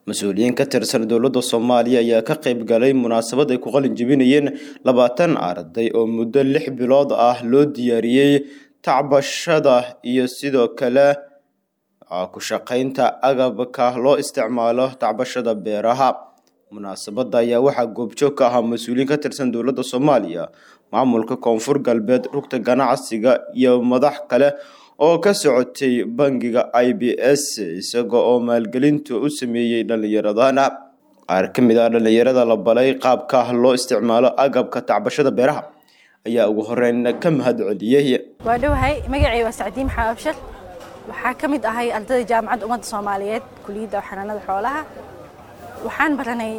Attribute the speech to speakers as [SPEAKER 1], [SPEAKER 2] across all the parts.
[SPEAKER 1] mas-uuliyiin ka tirsan dowladda soomaaliya ayaa ka qayb galay munaasabad ay ku qalin jebinayeen labaatan arday oo muddo lix bilood ah loo diyaariyey tacbashada iyo sidoo kale ku shaqaynta agabka loo isticmaalo tacbashada beeraha munaasabadda ayaa waxaa goobjoog ka ahaa mas-uuliyiin ka tirsan dowladda soomaaliya maamulka koonfur galbeed rugta ganacsiga iyo madax kale oo ka socotay bangiga i b s isaga oo maalgelinta u sameeyey dhallinyaradana qaar ka mid ah dhallinyarada la balay qaabka loo isticmaalo agabka tacbashada beeraha ayaa ugu horeyn ka mahad celiyey
[SPEAKER 2] waa dhowahay magacay waa sacdiin maxaa abshir waxaa ka mid ahay ardayda jaamacadda ummadda soomaaliyeed kuliyadda xanaanada xoolaha waxaan baranay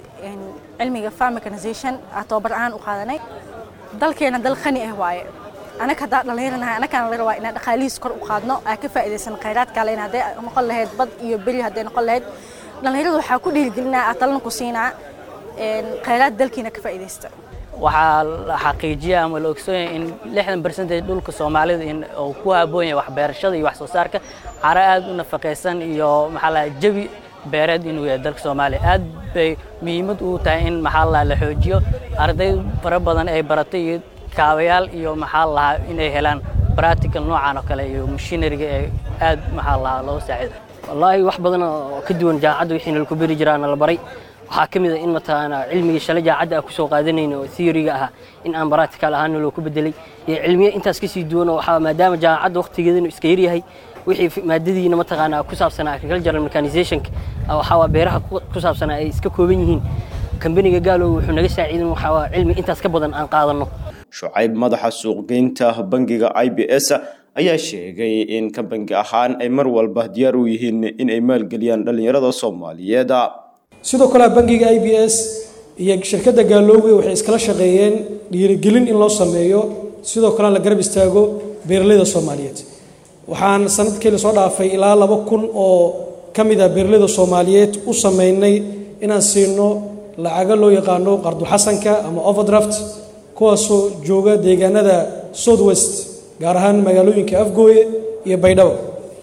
[SPEAKER 2] cilmiga farm mechanization tababar ahaan u qaadanay dalkeena dal qani ah waaye anaka haddaa dhallinyaranahay anakana la rabaa inaan dhaqaalihiis kor u qaadno aa ka faa'iidaysan khayraadka leen hadday noqon lahayd bad iyo beri hadday noqon lahayd dhallinyarada waxaa ku dhiirigelinaa aa talana ku siinaa khayraad dalkiina ka faa'iidaysta
[SPEAKER 3] waxaa la xaqiijiya ama la ogsoon yahay in lixdan barcentage dhulka soomaalida in uu ku habboon yahay waxbeerashada iyo wax soo saarka cara aad u nafaqaysan iyo maxaa la jawi beereed inuu yahay dalka soomaaliya aad bay muhiimad u tahay in maxaa la la xoojiyo arday fara badan ay baratay iyo kaabayaal iyo maxaa lahaa inay helaan practical noocan oo kale iyo machineryga ee aad maxaa lahaa loo saacido
[SPEAKER 4] wallaahi wax badan oo ka duwan jaamacadda wixii nalaku beri jiraana la baray waxaa ka mid a in mataqaanaa cilmigii shalay jaamacadda aan kusoo qaadanayna oo theoryga ahaa in aan practical ahaan naloo ku bedelay iyo cilmiyo intaas kasii duwan oo waxaa maadaama jaamacadda waqtigeedanu iska yaryahay wixii maadadiina mataqaanaa ku saabsanaa agricultural mechanizationka waxaa beeraha ku saabsanaa ay iska kooban yihiin kambaniga gaalow wuxuu naga saaciidin waxaa cilmi intaas ka badan aan qaadanno
[SPEAKER 1] shucayb madaxa suuqgeynta bangiga i b s ayaa sheegay in ka bangi ahaan ay mar walba diyaar u yihiin in ay maalgeliyaan dhallinyarada soomaaliyeed
[SPEAKER 5] sidoo kale bangiga i b s iyo shirkadda gaalowge waxay iskala shaqeeyeen dhiirigelin in loo sameeyo sidoo kalena la garab istaago beeralayda soomaaliyeed waxaan sanadkii lasoo dhaafay ilaa laba kun oo ka mid ah beeralayda soomaaliyeed u sameynay inaan siino lacago loo yaqaano qarduxasanka ama overdraft kuwaasoo jooga deegaanada south west gaar ahaan magaalooyinka afgooye iyo baydhabo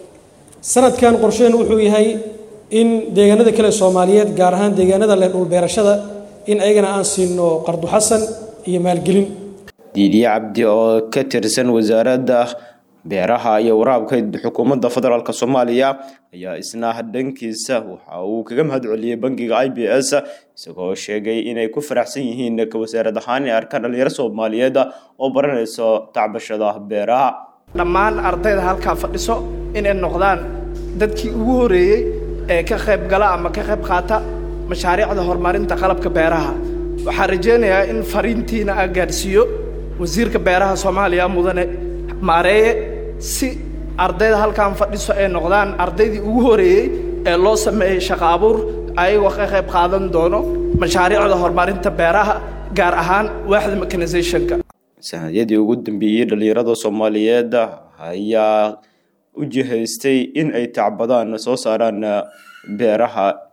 [SPEAKER 5] sanadkan qorsheenu wuxuu yahay in deegaanada kale soomaaliyeed gaar ahaan deegaanada leh dhulbeerashada in ayagana aan siino qarduxasan iyo maalgelin
[SPEAKER 1] diidiye cabdi oo ka tirsan wasaaradda beeraha iyo waraabka xukuumadda federaalk soomaaliya ayaa isna dhankiisa waxa uu kaga mahad celiyey bangiga i b s isagoo sheegay inay ku faraxsan yihiin ka wasaarad ahaan inay arkaan dhalinyaro soomaaliyeed oo baranayso tacbashada beeraha
[SPEAKER 6] dhammaan ardayda halkaa fadhiso inay noqdaan dadkii ugu horeeyey ee ka qayb gala ama ka qayb qaata mashaariicda horumarinta qalabka beeraha waxaan rajaynayaa in fariintiina a gaadhsiiyo wasiirka beeraha soomaaliya mudane maareeye si ardayda halkaan fadhiso ay noqdaan ardaydii ugu horeeyey ee loo sameeyey shaqo abuur ayagoo ka qayb qaadan doono mashaariicda horumarinta beeraha gaar ahaan waaxda mechanizationka
[SPEAKER 1] sanadyadii ugu dambeeyey dhallinyarada soomaaliyeed ayaa u jihaystay in ay tacbadaan soo saaraan beeraha